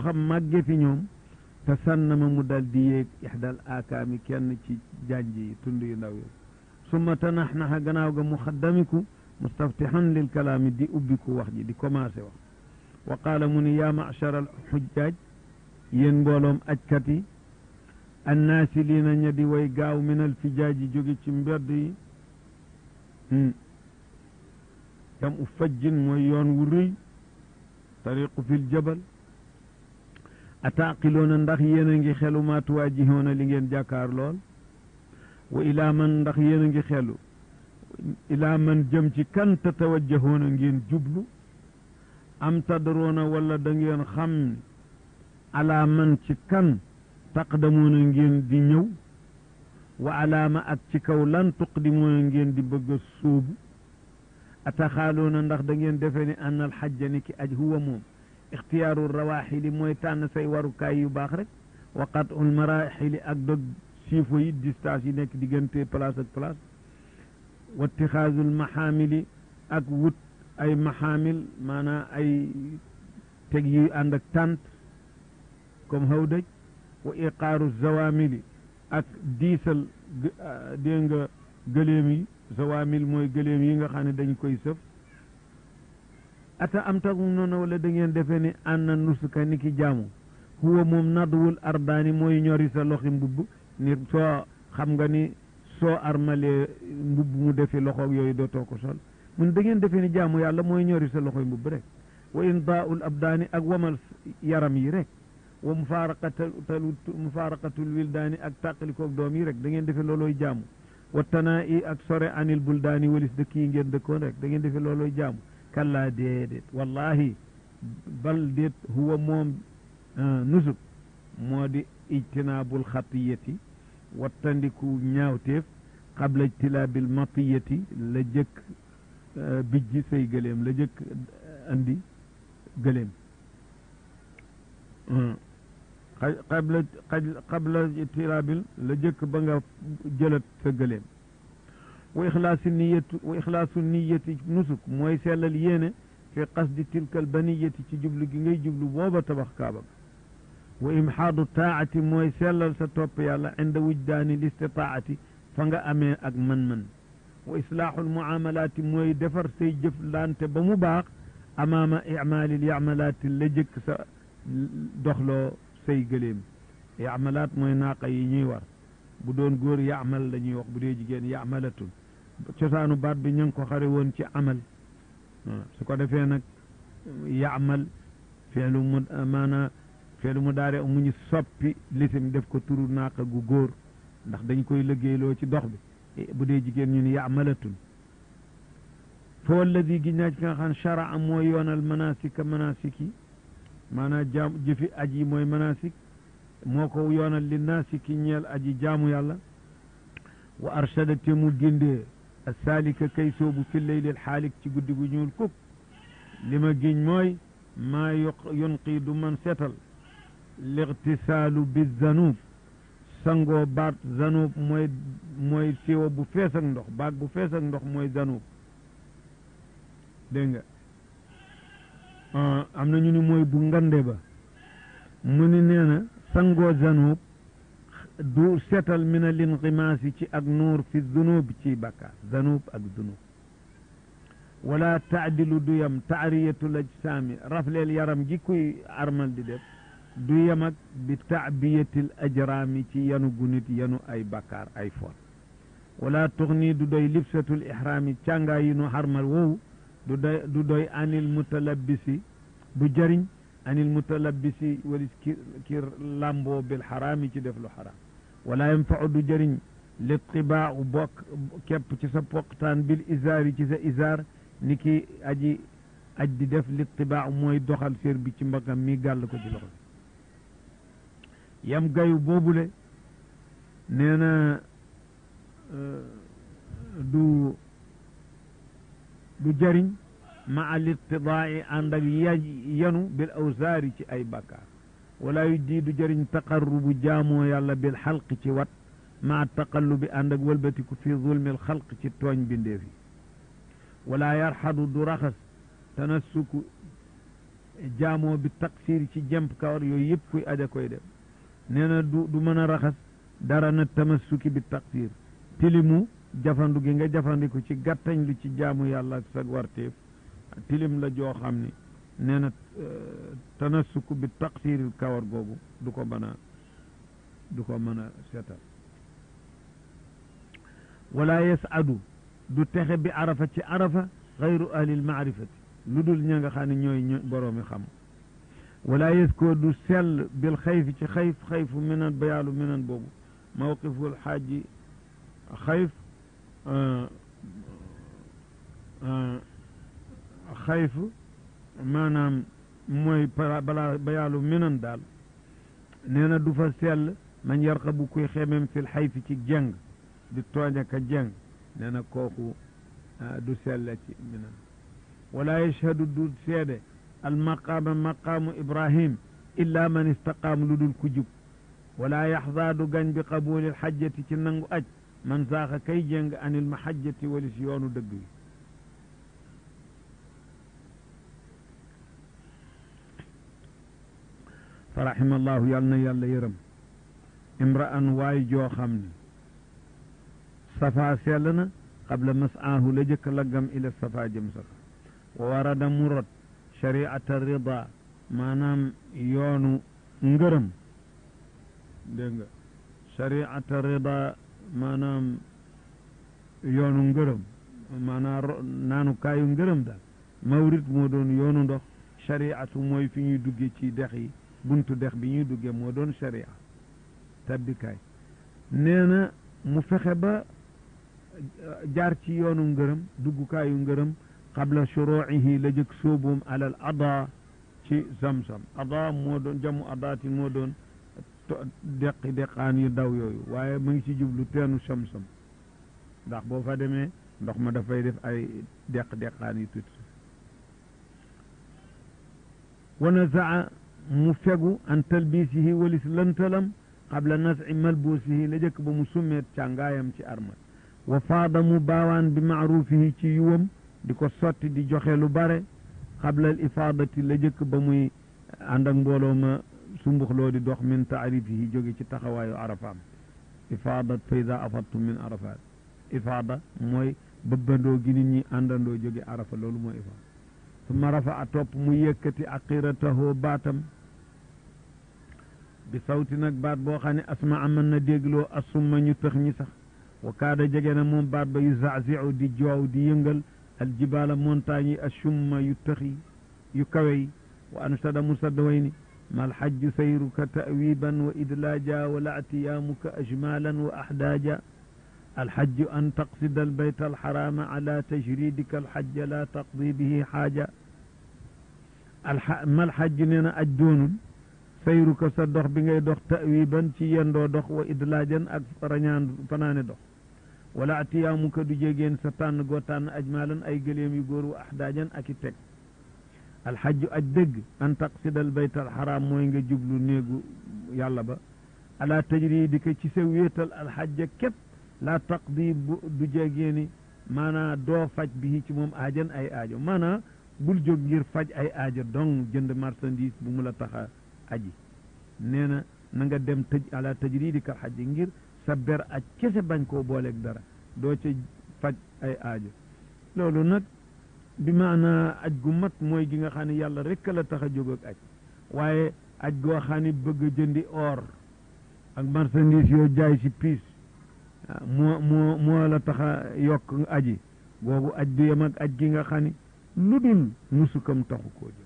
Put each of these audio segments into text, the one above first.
xam màgge fi ñoom te sànnama mu dal di yéeg ixdal aakaami kenn ci janj yi tund yu ndaw yi summa tanaxnaxa gannaaw ga muxaddamiku mustaftihan lil kalaami di ubbiku wax ji di commencé wax wa qaala mu ni yaa machara al xujjaaj yéen mbooloom ajkat yi annaasiliina ña di way gaaw min al fijaaji jóge ci mbedd yi jam u fajjin mooy yoon wu rëy tariqu fil jabal ataaqiloona ndax yéen a ngi xelu maa tuwaajihoona li ngeen jàkkaar lool wa ilaa man ndax yéen a ngi xelu ilaa man jëm ci kan tatawajjahoona ngeen jublu am tadroona wala da ngeen xam ne alaa man ci kan taqdamoona ngeen di ñëw wa alaama ak ci kaw lan tuqdimoona ngeen di bëgg a sóobu ataxaaloona ndax da ngeen defee ni an al xajja ni ki aj huwa moom ixtiyaaru rawaaxili mooy tànn say warukaay yu baax rek wa qatul maraaxili ak dog siifo yi distance yi nekk diggante place ak place wa itixaazul maxaamili ak wut ay maxaamil maanaam ay teg yu ànd ak tànt comme hawdaj wa iqaaru zawaamili ak diisal dégg nga gëléem yi zawaamil mooy gëléem yi nga xam ne dañ koy sëf ata am tagu noonu wala da ngeen defee ni ànd na nusuka ni ki jaamu huwa moom nadwul ardaani mooy ñori sa loxi mbubb ni soo xam nga ni soo armalee mbubb mu defi loxoog yooyu dootoo ko sol mun da ngeen defee ni jaamu yàlla mooy ñori sa loxoy mbubb rek wa indaa'ul abdaani ak wamal yaram yi rek wa mufaaraqatul mufaaraqatul wildaani ak tàqalikoog doom yi rek da ngeen defee loolooy jaamu wa tanaa i ak sore anil buldaani walis dëkk yi ngeen dëkkoon rek da ngeen defee loolooy jaamu kallaa déedéet wallahi bal déet huwa moom nusuk moo di ijtinaabul xatiyati wattandiku ñaawteef qabla ijtilaabil matiyati la jëkk bijji say gëléem la jëkk andi gëléem qabla qabla ijtilaabil la jëkk ba nga jëlat sa gëléem wa ixlaasu niyatu wa ixlaasu niyati nusuk mooy sellal yéene fi qasdi tilkal baniyati ci jublu gi ngay jublu booba tabax kaaba wa imxaadu taati mooy sellal sa topp yàlla inda wujdaani listitaati fa nga amee ak man-man wa islaaxul muamalaati mooy defar say jëflante ba mu baax amaama icmaalil yacmalaati la jëkk sa doxloo say gëléem yacmalaat mooy naaqa yi ñuy war bu doon góor yacmal la ñuy wax bu dee jigéen yacmalatun cosaanu baat bi ñu ngi ko xare woon ci amal su ko defee nag yacmal feelu mu maanaa feelu mu daare mu ñu soppi lisim def ko turu naaqa gu góor ndax dañ koy liggéeyloo ci dox bi bu dee jigéen ñu ni yacmalatun fa walladi gi ñaa ci nga xam charaa mooy yoonal manasika manasik yi maanaam jaam jëfi aj yi mooy manasik moo ko yoonal li naasiki ñeel aji jaamu yàlla wa arshada te mu gindee asaalika kay soobu fi leylil xaalik ci guddi gu ñuul kuk li ma giñ mooy maa yunqi du man setal lixtisaalu bi zanub sangoo baat zanub mooy mooy siwo bu fees ak ndox baag bu fees ak ndox mooy zanub dégg nga am na ñu ni mooy bu ngande ba mu ni nee na sangoo zanub du setal min al inqimaasi ci ak nuur fi zunub ci bakkaar zanub ak zunub wala taadilu du yam taariyatul ajsaami rafleel yaram gi kuy armal di def du yem ak bi taabiyatil ajraami ci yanu gu nit yanu ay bakkaar ay foon wala tuxni du doy libsatul ihraami càngaa yi nu xarmal woowu du doy du doy anil mutalabisi du jëriñ anil mutalabisi walis ki ki lamboo bil xaraami ci def lu xaraam wala yanfau du jëriñ litibaau bokk képp ci sa poqtaan bil isaari ci sa isaar ni ki aji aj di def litibaaw mooy doxal sér bi ci mbagam mi gàll ko ci loxo yam gayu boobule nee na du du jëriñ ma al ittidaai ànd ak ya yanu bil awsaari ci ay bakkaar wala yu dii du jëriñ taqarrubu jaamoo yàlla bil xalq ci wat ma taqallubi ànd ak wëlbatiku fi zulmil xalq ci tooñ bindeef yi wala yarxadu du raxas tanassuku jaamoo bi taqsir ci jemp kawar yooyu yëpp kuy aja koy def nee na du du mën a raxas dara na tamassuki bi taqsir tilimu jafandu gi nga jafandiku ci gàttañ lu ci jaamu yàlla ak sag warteef tilim la joo xam ni nee na tanassuku bi taqsiril kawar googu du ko mën a du ko mën a seetal wala yasadu du texe bi arafa ci arafa xayru ahlil maarifati lu dul ña nga xam ne ñooy ñooy boroomi xam wala yeskoo du sell bil xayfi ci xayf xayfu minan bayaalu minan boobu mawqiful xaaji xayf xayf maanaam mooy balaa bayaalu minan daal nee na du fa sell man yarqa bu kuy xemem fil xayfi ci jeng di tooñ ak a jeng nee na kooku du sell ci minan wala yashhadu du seede al maqaama maqaamu ibrahim illa man istaqaam lu dul ku jub wala yaxdaa du gañ bi qabulil xajjati ci nangu aj man saaxa kay jéng anil mahajjati walis yoonu dëgg wi fa rahimallahu yàl na yàlla yërëm imra'an waay joo xam ne safa sell na qabla masaahu la jëkk laggam ila safa jëm safa wa warada mu rot shari'ata rida maanaam yoonu ngërëm dégg nga shari'ata rida maanaam yoonu ngërëm maanaam naanu kaayu ngërëm daal mawrit moo doon yoonu ndox shari'atu mooy fi ñuy dugge ci dex yi buntu dex bi ñuy dugge moo doon sharia tabbikaay nee na mu fexe ba jaar ci yoonu ngërëm duggukaayu ngërëm qabla shuruucihi la jëkk sóoboom alal ada ci zamzam ada moo doon jamu adaati moo doon deqi deqaan yu daw yooyu waaye mu ngi ci jublu teenu samsam ndax boo fa demee ndox ma dafay def ay deq deqaan yu tuuti wa nazaa mu fegu an talbisihi walis lantalam qabla nasci malbuusihi la jëkk ba mu summeet càngaayam ci armal wa faada mu baawaan bi maarufihi ci yuwam di ko sotti di joxe lu bare qabla al ifaadati la jëkk ba muy ànd ak mbooloo ma sumbuxloo di dox min taarifihi jóge ci taxawaayu arafaam ifaadat fa ida afadtu min arafat ifaada mooy bëbbandoo gi nit ñi àndandoo jóge arafa loolu mooy ifaada summa rafa a topp mu yëkkati aqiratahu baatam bi sawti nag baat boo xam ne asmaa mën na dégloo assumma ñu tëx ñi sax wa kaada jege na moom baat ba yu zaziu di joow di yëngal aljibaala montagne yi assumma yu tëxi yu kawe yi wa ansada musadda way ni ma alxajju sayruka tawiban wa idlaaja wala atiyaamuka ajmalan wa ahdaaja alxajju an taqsida albayta alxaraama ala tajridika alxajja la taqdi bihi xaaja ma alxajju nee na aj doonul sayruka sa dox bi ngay dox tawiban ci yendoo dox wa idlaajan ak rañaan fanaane dox wala atiyaamuka du jégeen sa tànn goo tànn ajmalan ay gëléem yu góor wa ahdaajan ak i teg alxajju aj dëgg an taqsidal bayt alxaraam mooy nga jublu néegu yàlla ba ala tajri di ko ci sa wéetal alxajja képp laa taqdi bu du jegeeni maanaa doo faj bi ci moom aajan ay aajo maanaa bul jóg ngir faj ay aajo dong jënd marchandise bu mu la taxa aji nee na na nga dem tëj ala tajri di kal xajji ngir sa ber aj kese bañ koo booleeg dara doo ca faj ay aajo loolu nag bi maanaa aj gu mat mooy gi nga xam ne yàlla rek la tax a jóg ak aj waaye aj goo xam ne bëgg a jëndi or ak marchandise yoo jaay ci piis moo moo moo la tax a yokk aji googu aj du yem ak aj gi nga xam ne lu dul nusukam taxu koo jóg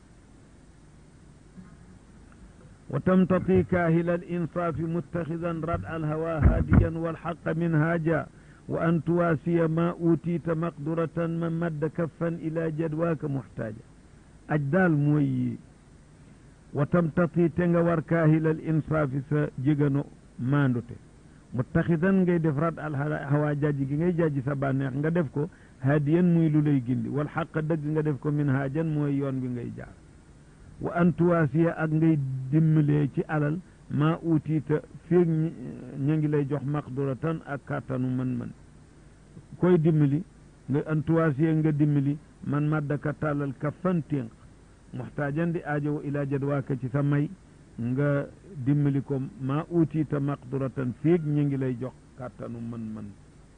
wa tamtati kaahila al insaafi muttaxidan rad al hawa haadiyan walxaqa min haaja wa an tuwaasiya ma uutiita maqduratan ma madda kaffan ila jadwaaka muxtaaja aj daal mooy yi wa tamtati te nga war kaahilal insaafi sa jégano maandute muttaxidan ngay def rad al hawa jajji gi ngay jajji sa bànneex nga def ko haadiyan muy lu lay gindi wal xaq dëgg nga def ko min haajan mooy yoon bi ngay jaar wa an tuwaasiya ak ngay dimbalee ci alal maa uutiita fiig ña ngi lay jox maqduratan ak kàttanu man-man koy dimbali nga an tuwaasiya nga dimbali man maddaka tàllal ka fan ténq muxtaajan di aajowo ilaa jadwaaka ci sa may nga dimbali ko maa uutiita maqduratan fiig ñu ngi lay jox kàttanu man-man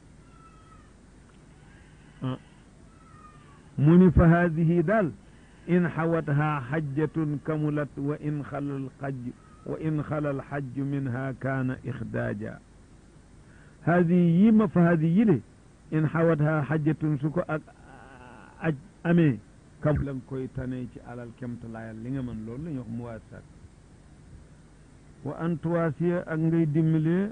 mu ni fa haadihi daal in xawathaa xajjatun kamulat wa in xalal xaj wa in xalal xajju minha kaana ixdaaja haadihi yi ma fa haadihi yile in xawathaa xajjatun su ko ak aj amee kam la nga koy tane ci alal kemtalaayal li nga mën loolu la ñuy wax muwaasaat wa an tuwaasiya ak ngay dimbalee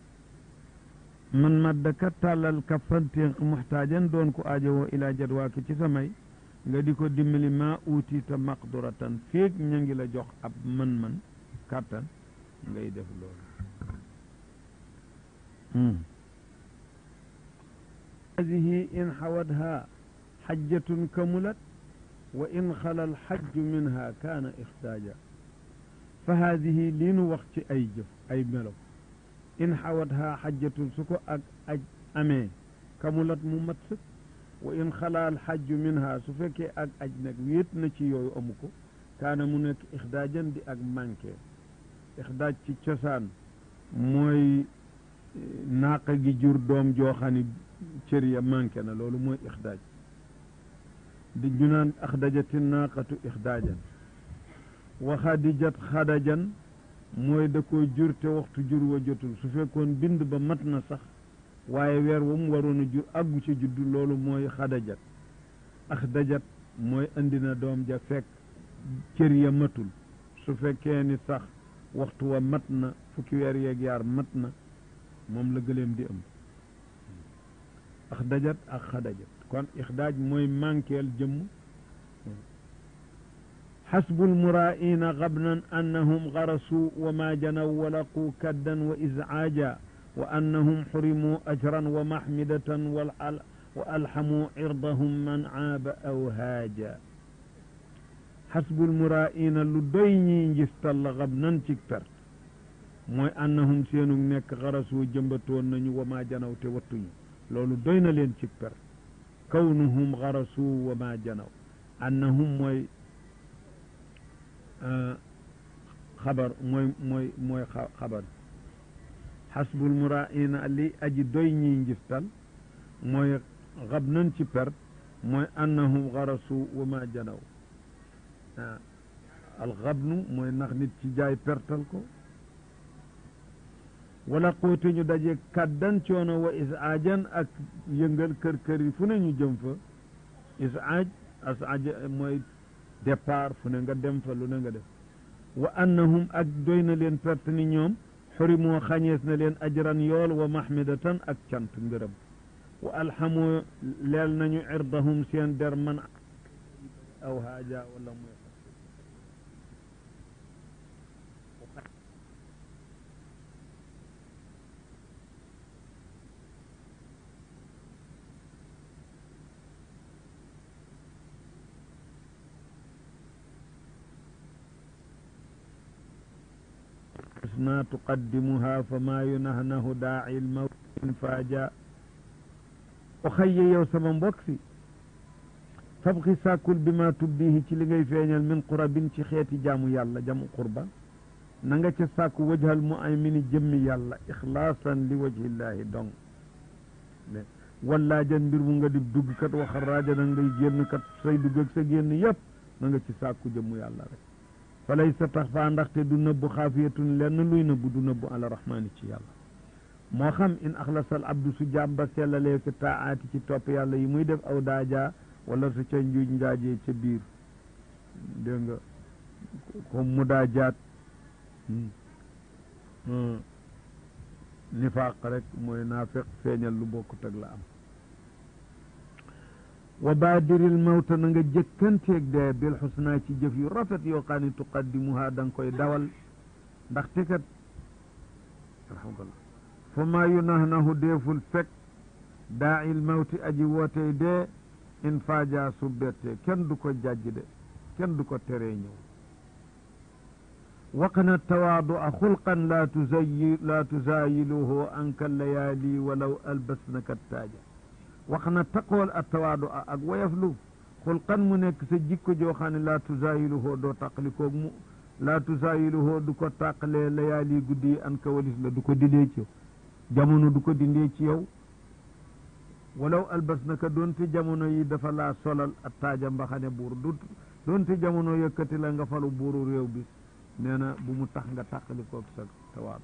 man maddakat tàllal kaffanténq muxtaajan doon ko aajowoo ilaa jadwaaki ci samay nga di ko dimbali maa uutiita maqduratan féeg ña ngi la jox ab man-man kàttan ngay def loolu hadihi in xawadha xajjatun kamulat wa in xala alxajju minha kaana ixtaaja fa haadihi lii nu wax ci ay jëf ay melo in xawadha xajjatun su ko ak aj amee kamulat mu mat sëkk wa in xala alxajju minha su fekkee ak aj nag wéet na ci yooyu amu ko kaana mu nekk ixdaajan di ak manqué ixdaaj ci cosaan mooy naaqa gi jur doom joo xam ni cër ya manqué na loolu mooy ixdaaj di ñu naan axdajati naaqatu ixdaajan wa xadijat xadajan mooy da ko jur te waxtu jur wa jotul su fekkoon bind ba mat na sax waaye weer wa mu waroon a jur àggu ca juddu loolu mooy xadajat axdajat mooy indi na doom ja fekk cër ya matul su fekkee ni sax waxtu wa mat na fukki weer yeeg yaar mat na moom la gëleem di ëmb axdajat ak xadajat kon ixdaaj mooy manqueel jëmm xasbu lmuraa'ina gabnan annahum garasu wa ma janaw wa laqu kaddan wa izcaaja wa annahum xurimuu ajran wa maxmidatan wa alxamuu cirdahum man caaba aw haaja xasbu lmuraa'ina lu doy ñii njistal la gabnan ci perte mooy annahum seenu nekk garasu jëmbatoon nañu wa ma janaw te wattuñu loolu doy na leen ci perte kawnuhum garasu wa ma janaw annahum mooy xabar mooy mooy mooy xabar xasbul muraina li aji doy ñiy njiftal mooy xab nañ ci perte mooy annahum garasu wa ma janaw alxabnu mooy nax nit ci jaay pertal ko wala xóote ñu daje kàddan coono wa isaajan ak yëngal kër kër yi fu ne ñu jëm fa isaaj asaaj mooy départ fu ne nga dem fa lu ne nga def wa annahum ak doy na leen perte ni ñoom xurimoo xañees na leen ajran yool wa mahmidatan ak cant ngërëm wa alxamoo leel nañu irdahum seen der man aw haaja wala mooy ما تقدمها فما ينهنه داعي الموت فاجا أخي يو سما مبوكسي فابغي ساكل بما تبديه ci li ngay feeñal min qurabin ci xeeti jaamu yàlla jamu qurba na nga ca sàkku wajhal mu ay mini jëmmi yàlla ixlaasan li wajhillahi dong wallaa jan mbir mu nga di dugg kat waxal raaja na ngay génn kat say dugg ak sa génn yëpp na nga ci sàkku jëmmu yàlla rek falay sa tax faa ndaxte du nëbbu xaafiyatun lenn luy nëbbu du nëbbu ala rahmaani ci yàlla moo xam in axlasal abdu su jàmba sellalee fi taaati ci topp yàlla yi muy def aw daajaa wala su ca njuuj njaajee ca biir dégg nga comme mu daa jaat nifaaq rek mooy naafiq feeñal lu bokkut ak la am wa baadiril mawta na nga jëkkanteeg dee bil xusnaa ci jëf yu rafet yoo xam ne tuqaddimuha da nga koy dawal ndaxte kat alhamdulillah fa maa yunahnahu deeful fekk daail mawti aji wootey dee in faaja su bettee kenn du ko jàjj de kenn du ko teree ñëw waqna tawaadu a xulqan laa tuzayi laa tuzaayiluhu anka layaali walaw albasnaka taaja wax na taqool a tawaadu a ak woyaflu xulqan mu nekk sa jikko joo xam ne laa tusaayiluhoo doo tàqalikoog mu laa tusaayiluhoo du ko tàqalee layaali guddi yi an ka walis la du ko dindee ci yow jamono du ko dindee ci yow walaw albas naka doonte jamono yi dafa laa solal ak taaja mbaxane buur du doonte jamono yëkkati la nga falu buuru réew bi nee na bu mu tax nga tàqalikoog sa tawaadu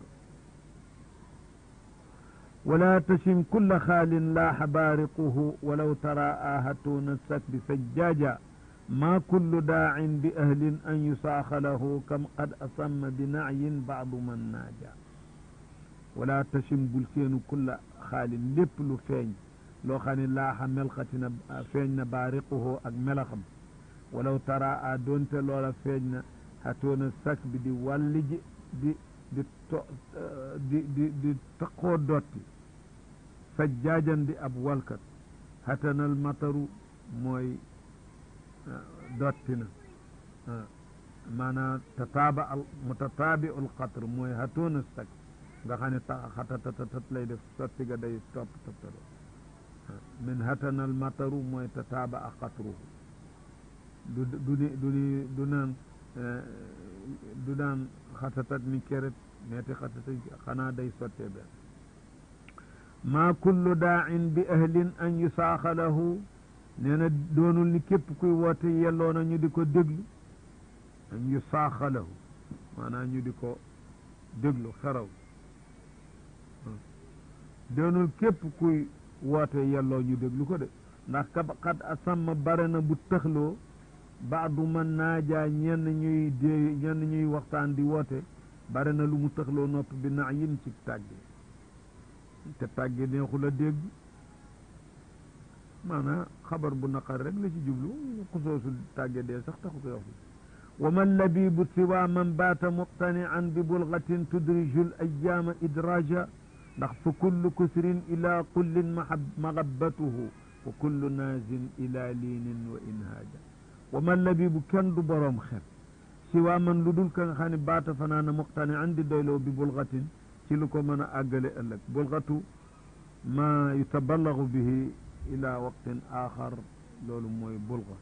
wala tachim kulla xaalin laaxa baariquhu walaw taraa hatuuna sakbi sajjaaja maa kullu daacin bi ahlin an yusaaxa lahu kam qad asamma bi nacyin baadu man naaja wala tachim bul seenu kulla xaalin lépp lu feeñ loo xam ne laaxa melxatina feeñ na baariquhu ak melaxam walaw taraa doonte loola feeñ na hatuuna sakbi di wàlli ji di di to di di di taqoo dotti sajjaajan di ab walkat hatanal mataru mooy dotti na maanaam tataaba al mutataabi ul qatr mooy hatoona sag nga xam ne ta xatatatat lay def sotti ga day topp toppalo min hatanal mataru mooy tataaba a qatruhu du du ni du ni du naan du naan xatatat mi keret meeti xatatat xanaa day sottee benn maa kullu daacin bi ahlin an yusaaxa lahu nee na doonul ni képp kuy woote yelloo na ñu di ko déglu an yusaaxa lahu maanaam ñu di ko déglu xeraw doonul képp kuy woote yelloo ñu déglu ko de ndax ka xat asamma bare na bu tëxloo baadu man naajaa ñenn ñuy dee ñenn ñuy waxtaan di woote bare na lu mu tëxloo nopp bi na yin ci tàgge te tàgge neexul a dégg maanaam xabar bu naqar rek la ci jublu xusoosu tàgge dee sax taxu ko wax wa man labibu siwa man baata muqtanian bi bulgatin tudriju l ayaama idraja ndax fa kullu kusrin ila kullin magabbatuhu wa kullu naazin ila liinin wa inhaaja wa man labibu kenn du boroom xel siwa man lu dul ka nga xam ne baata fanaana muqtanian di doyloo bi bulgatin ci lu ko mën a àggale ëllëg bulgatu ma yutaballagu bihi ila waqtin axar loolu mooy bulga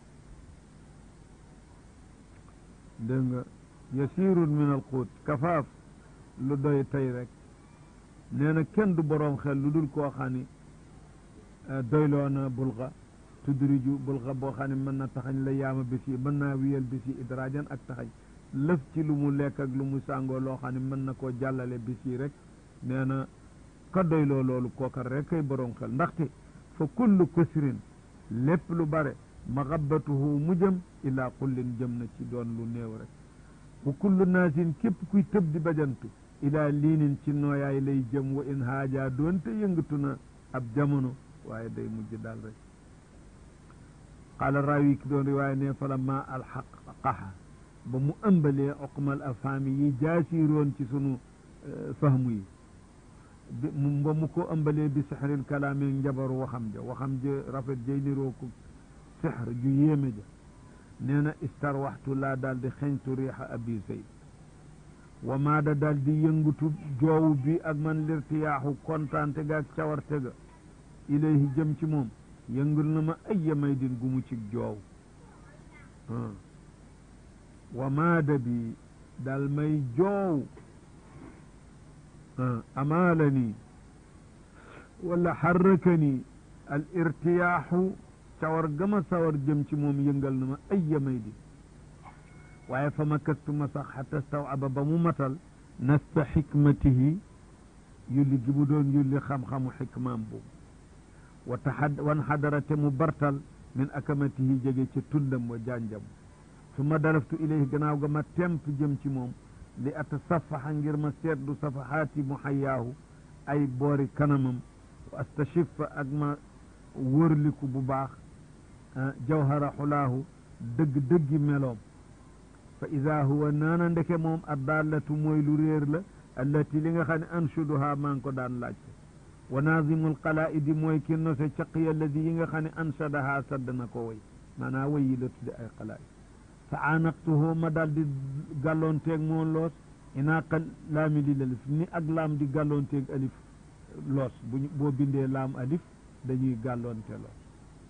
dégg nga yasirun min al quut kafaaf lu doy tey rek nee na kenn du boroom xel lu dul koo xam ni doyloo na bulga tudriju bulga boo xam ne mën na taxañ la yaama bis yi mën naa wiyal bis yi idraajan ak taxañ lëf ci lu mu lekk ak lu mu sàngoo loo xam ne mën na koo jàllale bis yi rek nee na ka doyloo loolu kooka rek kay boroom xel ndaxte fa kullu kusrin lépp lu bare maxabbatuhu mu jëm ilaa kullin jëm na ci doon lu néew rek wa kullu naasin képp kuy tëb di bajantu ilaa liinin ci nooyaay lay jëm wa in haaja doonte yëngatu na ab jamono waaye day mujj daal rek qaala raawi ki doon riwaaya ne fala ma alxaqaxa ba mu ëmbalee oqmal afaami yi jaasiroon ci sunu fahmu yi ba mu ko ëmbalee bi sixril kalaami njabaru waxam ja waxam ja rafet jay niroo ko sixr ju yéeme ja nee na istarwaxtu laa daal di xeñtu riixa abi zayd wa maada daal di yëngutu joowu bi ak man lirtiyaaxu kontaante ga ak cawarte ga ilayhi jëm ci moom yëngul na ma ay may din gu mu cig joow wa maada bi dal may joow amaalani wala xarrakani al irtiyaaxu cawar gama sawar jëm ci moom yëngal na ma ay may din waaye fa ma kastu ma sax xata stawaba ba mu matal nasta xikmatihi yulli gi mu doon yulli xam-xamu xikmaam boobu wa taxad wan xadarate mu bartal min akamatihi jege ci tundam wa janjam su ma dalaftu ilayhi gannaaw ga ma temp jëm ci moom li atasafaxa ngir ma seetlu safaxaati muxayaahu ay boori kanamam wa astashifa ak ma wërliku bu baax jawhara xulaahu dëgg-dëggi meloom fa ida huwa naana ndeke moom addallatu mooy lu réer la allati li nga xam ne anshuduha maa ngi ko daan laajte wa naazimul qalaidi mooy ki nose caqi alladi yi nga xam ne anshadaha sadd na ko way maanaa way yi la tudde ay qalaid fa aanaqtuhu ma daal di gàlloonteeg moom loos inaaqa laami lil alif ni ak laam di gàlloonteeg alif loos buñ boo bindee laam alif dañuy gàlloonte loos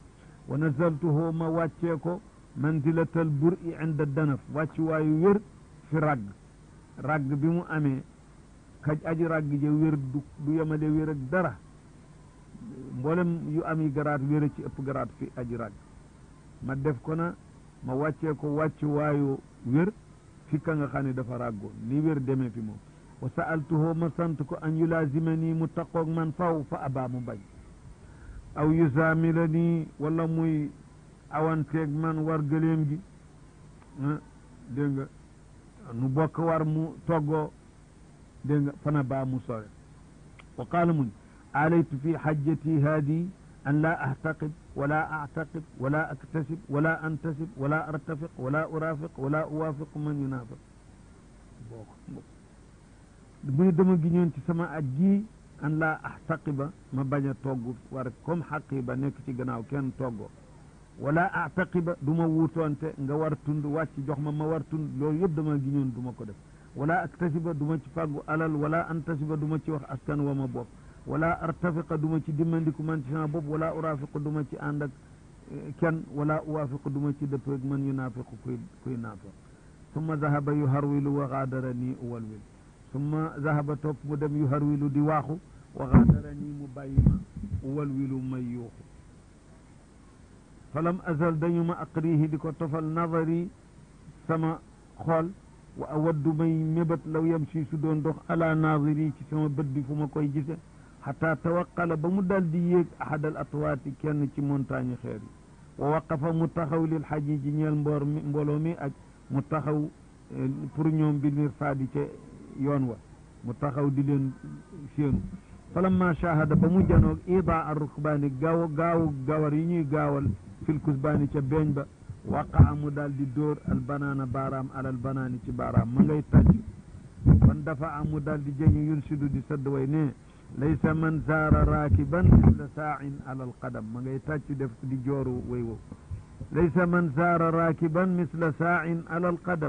wa nazaltuhu ma wàccee ko manzilatal buri inda danaf wàcc waayu wér fi ragg ragg bi mu amee kaj aji ragg ja wér du du yemale wér ak dara mboolem yu am yi garaat wér ci ëpp garaat fi aji ragg ma def ko na ma wàccee ko wàcc waayu wér fi ka nga xam ne dafa ràggoon ni wér demee fi moom wa sa'altuhu ma sant ko an yulaazimani mu taqoog man faw fa abaa mu bañ aw yusaamila nii wala muy awanteeg man war gëléem gi dégg nga nu bokk war mu toggoo dégg nga fana baa mu sore wa qaala mun aalaytu fi xajjati haadi an laa ahtaqib wala actaqib wala aktasib wala antasib wala artafiq wala urafiq wala uwaafiq man yunaafiq boo mu ne dama giñoon ci sama aj ji an laa ahtaqiba ma bañ a togg war comme xaqiba nekk ci gannaaw kenn toggoo wala ahtaqiba du ma wuutoonte nga war tund wàcc jox ma ma war tund loolu yëpp dama giñoon du ma ko def wala aktasiba du ma ci fàggu alal wala antasiba du ma ci wax askan wa ma bopp wala artafiqa du ma ci dimmandiku man ci sama bopp wala urafiqa du ma ci ànd ak kenn wala uwaafiqa du ma ci dëppeeg man yu naafiqu kuy kuy naafiq summa zahaba yu harwilu wa gaadara nii uwalwil summa zahaba topp mu dem yu harwilu di waaxu wa gaadara nii mu bàyyi ma uwalwilu may yuuxu falam azal dañu ma aqrihi di ko tofal nadari sama xool wa awaddu may mébat law yam si su doon dox ala naadiri ci sama bët bi fu ma koy gise xata tawaqala ba mu dal di yéeg ahadal atwaati kenn ci montagne xeer yi wa waqafa mu taxaw lil xaji ji ñeel mboor mi mbooloo mi ak mu taxaw pour ñoom bi mir faadi ca yoon wa mu taxaw di leen séenu falamma shahada ba mu janoog ida ar rukbaani gaaw gaaw gawar yi ñuy gaawal fil kusbaani ca beeñ ba waqaa mu daal di dóor al banaana baaraam alal banaani ci baaraam ma ngay tàcc kon dafa am mu daal di jëñu yunsidu di sadd way ne laysa man zaara raakiban misla saain alal qadam ma ngay tàcc def di jooru way wow laysa man zaara raakiban misla saain alal qadam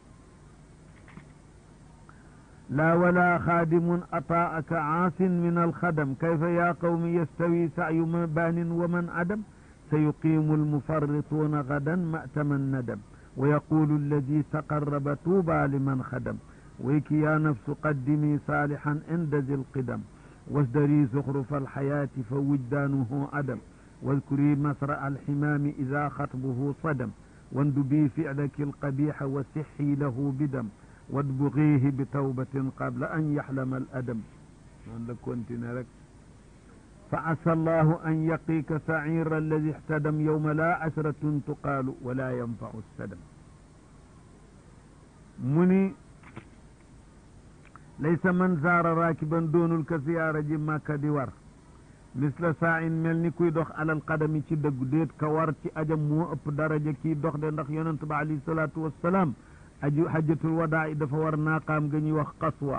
laa wala xaadimun ataaka aasin min alxadam kayfa yaa qawmi yastawi saayu baanin wa man adam سيقيم المفرطون غدا مأتم الندم ويقول الذي تقرب طوبى لمن خدم ويك يا نفس قدمي صالحا عند ذي القدم وازدري زخرف الحياة فوجدانه عدم واذكري مسرع الحمام إذا خطبه صدم واندبي فعلك القبيح وسحي له بدم وادبغيه بتوبة قبل أن يحلم الأدم كنت نرك فعسى الله أن يقيك سعير الذي احتدم يوم لا عسرة تقال ولا ينفع السدم مني ليس من زار راكبا دون الكسيارة جما كديور مثل ساع ملني كوي دوخ على القدم ci deug deet ka war ci ajam mo ëpp daraja ki dox de ndax yonent ba ali salatu wassalam aju hajjatul wadaa dafa war naaqaam ga ñuy wax qaswa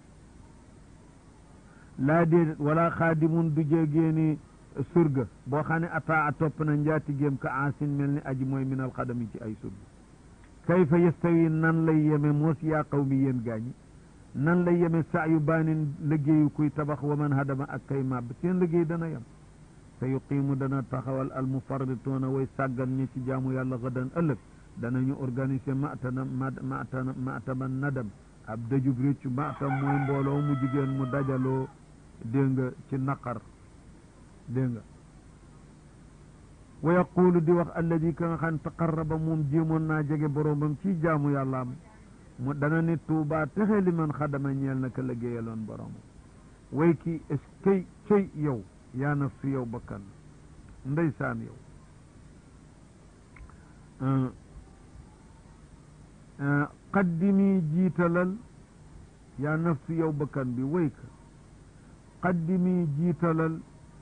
laa déedéet wala xaadimun du jéegéeni surga boo xam ne ataa a topp na njaati géem ka aasin mel ni aji mooy minal xadami ci ay surga kayfa yastawi nan lay yeme moos yaa qaw mi yéen gaañi nan lay yeme saa yu baanin liggéeyu kuy tabax wa man hadama ak kay màbb seen liggéey dana yem sa yuqiimu dana taxawal al mufarrituuna way sàggan ñi ci jaamu yàlla gadan ëllëg danañu organiser matana matana mataman nadam ab dajub réccu matam mooy mbooloo mu jigéen mu dajaloo dégg nga ci naqar dégg nga wa yaqulu di wax alladi ka nga xam taqarraba moom jéemoon naa jege boroomam ci jaamu yàllaam mu dana ni tuubaa texe li man xadama ñeel na ka liggéeyaloon boroomam way ki est kay cëy yow yaa nafsu yow bakkan ndeysaan yow qaddimi jiitalal yaa nafsu yow bakkan bi way ka qaddimi jiitalal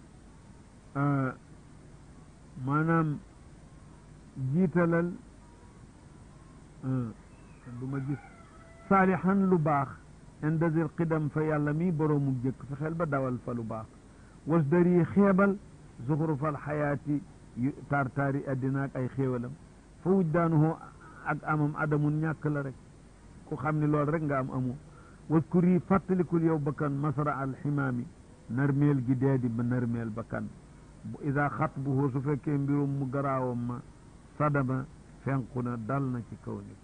maanaam jiitalal du ma gis saalihan lu baax inda zil qidam fa yàlla mi boroomu jëkk fexeel ba dawal fa lu baax wasdari xeebal zuxrufal xayaati tartaari addina ak ay xéewalam fa wujdaanuhu ak amam adamun ñàkk la rek ku xam ne loolu rek nga am amu waskuri fàttalikul yow bakkan masra al ximaami narmeel gi deedi ba narmeel bakkan ida xatbuhu su fekkee mbirum mu garaawam ma sadama fenqu na dal na ci kaw nit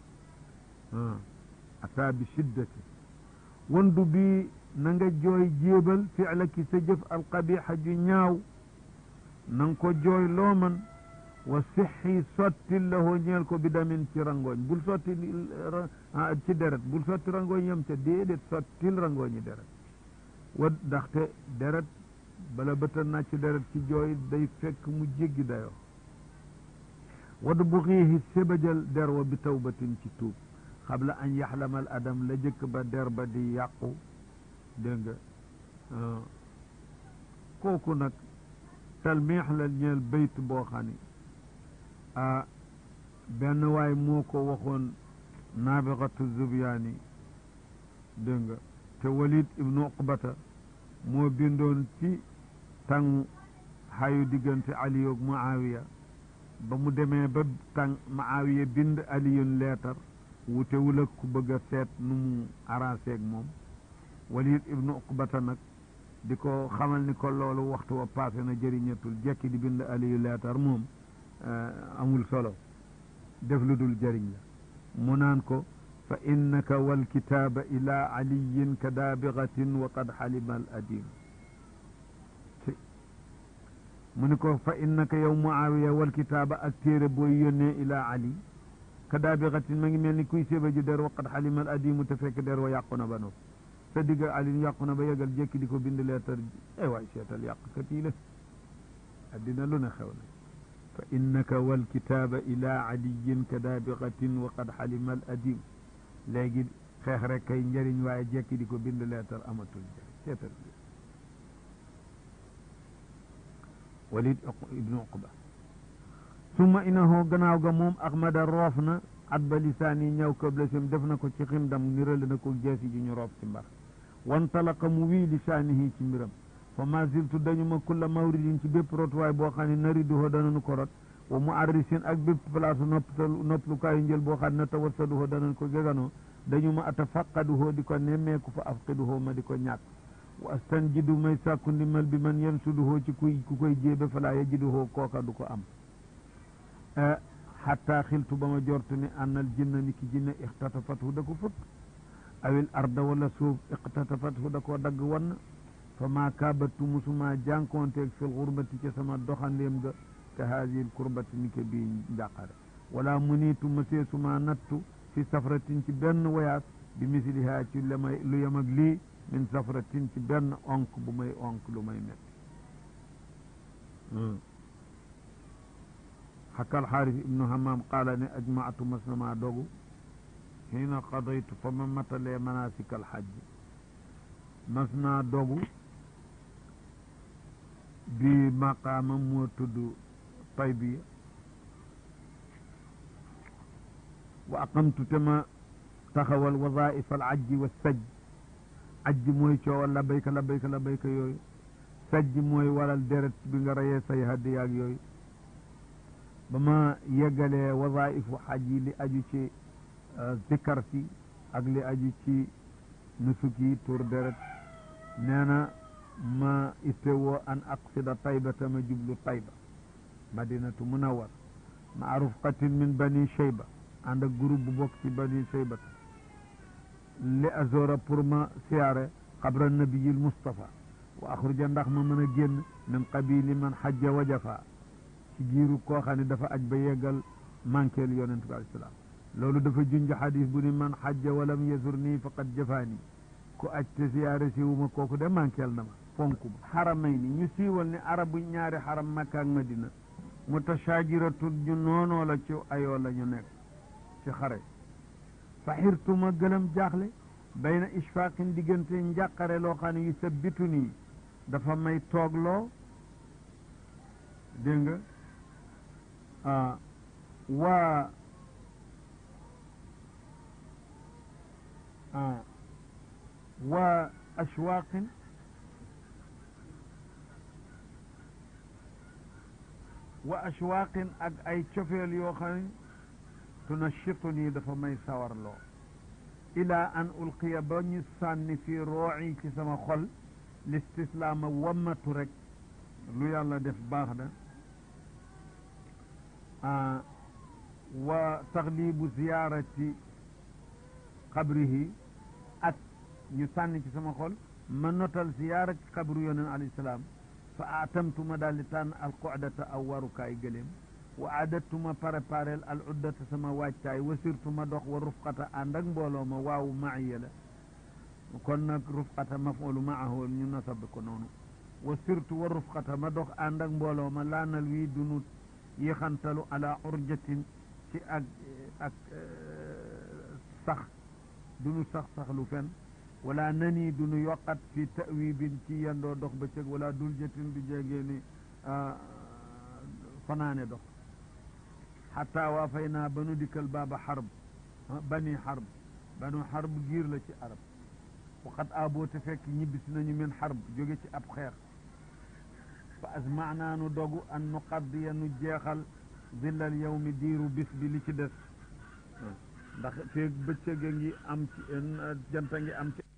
ataa bi shiddati wandu bi na nga jooy jéebal fi'la ki sa jëf alqabixa ju ñaaw na nga ko jooy loo man wa sixi sottil lahoo ñeel ko bi damin ci rangooñ bul sotti ci deret bul sotti rangooñ yam ca déedéet sottil rangooñi deret wa ndaxte deret bala bëta na ci deret ci jooy day fekk mu jéggi dayoo wad bu xiixi sébajal der wa bi tawbatin ci tuub xabla an yaxlamal adam la jëkk ba der ba di yàqu dégg nga kooku nag talmiix la ñeel bayt boo xam ni ah benn waay moo ko waxoon naabixatu zubyaani dégg nga te walid ibnu uqbata moo bindoon ci tàng xayu diggante ali ak muawiya ba mu demee ba tàng muawiya bind aliyun leetar wutewul ak ku bëgg a seet nu mu arrangé ak moom walid ibnu uqbata nag di ko xamal ni ko loolu waxtu wa passé na jëriñatul jekki di bind aliyu leetar moom amul solo def lu dul jëriñ la mu naan ko fa innaka walkitaaba ila aliyin ka daabigatin wa qad xalima al adim mu ni ko fa innaka yow muawiya walkitaaba ak téere booy yónnee ila ali ka daabigatin ma ngi mel ni kuy séba ji der wa qad xalima al adimu te fekk der wa yàqu na ba noppi sa digg ali yàqu na ba yegal jékki di ko bind leetar ay waay seetal yàqkat yi la addina lu ne xew na fa innaka walkitaaba ila aliyin ka daabigatin wa qad xalima al adim léegi xeex rek kay njëriñ waaye jekki di ko bind leetar amatul njëriñ seetal walid ibnu uqba summa inahu gannaaw ga moom ahmada roof na adba lisaani ñëw kablasim def na ko ci xindam nirale na ko jeesi ji ñu roof ci mbar wantalaqa mu wii lisaanihi ci mbiram fa ma ziltu dañu ma kulla mawridin ci bépp rotuwaay boo xam ne nariduho dananu ko rot wa mu arrisin ak bépp place nopptal noppalukaayu njël boo xam ne tawassaduho danan ko geganoo dañu ma atafaqaduho di ko nemmeeku fa afqiduho ma di ko ñàkk wa astanjidu may sàkku ndimbal bi man yansuduho ci kuy ku koy jéebe falaa yajiduho kooka du ko am xatta xiltu ba ma jortu ni annal jinna ni ki jinne ixtatafathu da ko fëkk awil arda wala suuf ixtatafathu da koo dagg wann fa maa kaabatu musuma jànkoonteeg fil xurbati ca sama doxandéem ga te haadihil kurbati ni ke bii njàqare wala muniitu masee suma nattu fi safratin ci benn wayaas bi mislihaa ci la may lu yem ak lii min safratin ci benn onk bu may onk lu may metti xakka alxaaris ibnu hamam qaala ne ajmaatu mas na maa dogu xiina qadaytu fa ma matalee manasik alxajj mas naa dogu bi maqaama moo tudd taybiya wa aqamtu te ma taxawal wazaif al ajji wa sajj ajji mooy coowal labayka labayka labayka yooyu sajj mooy waral deret bi nga reyee say hadiyaag yooyu ba ma yeggalee wazaifu xaj yi li aju ci zikkar si ak li aju ci nusuk yi tur deret nee na ma ittewoo an aqsida taybata ma jublu tayba madinatu munawar ma rufqatin min bani shayba ànd ak groupe bu bokk ci bani shayba li azora pour ma siyaare xabra nabiyil mustafa wa axruja ndax ma mën a génn min qabili man xajja wa jafa ci giiru koo xam ne dafa aj ba yeggal manqueel yonent bi alayhi salaam loolu dafa junj xadis bu ni man xajja walam yasur nii faqad jafaani ku aj te siyaare siwuma kooku de manqueel na ma fonk ma xaramay ni ñu siiwal ne arabu ñaari xaram makka ak madina mutashaajiratun ñu noonoo la ci ayoo la ñu nekk ci xare fa xirtuma gëlëm jaaxle bayna ishfaqin diggante njàqare loo xam ne yu sabbitu nii dafa may toogloo dégg nga ah waa ah waa ashwaqin wa ashwaqin ak ay cofeel yoo xam ne tunashitu nii dafa may sawarloo ila an ulqiya ba ñu sànni fii rooci ci sama xol listislaama wammatu rek lu yàlla def baax na wa taxlibu ziyaarati xabrihi ak ñu sànni ci sama xol ma notal ziyaara ci xabru yonent alayhi salaam fa atamtuma daal di tànn al qudata aw warukaay gëléem wa aadattuma préparel al uddata sama waajtaay wa sirtuma dox wa rufqata ànd ak mbooloo ma waaw maaya la kon nag rufqata mafulu maahu ñu nasab ko noonu wa sirtu wa rufqata ma dox ànd ak mbooloo ma laanal wii dunu yéexantalu ala urjatin ci ak ak sax dunu sax sax lu fen wala nani dunu yokkat fi tawibin ci yendoo dox ba cëg wala duljatin du jegee ni fanaane dox xataa waa fay naa ba nu dikkal baaba xarb bani xarb banu xarb giir la ci arab waxat aboo te fekk ñibbisi nañu min xarb jóge ci ab xeex fa asmaanaa nu dogu an nu qaddiya nu jeexal zillal yawmi diiru bis bi li ci des ndax feeg bëccëg a ngi am ci janta ngi am ci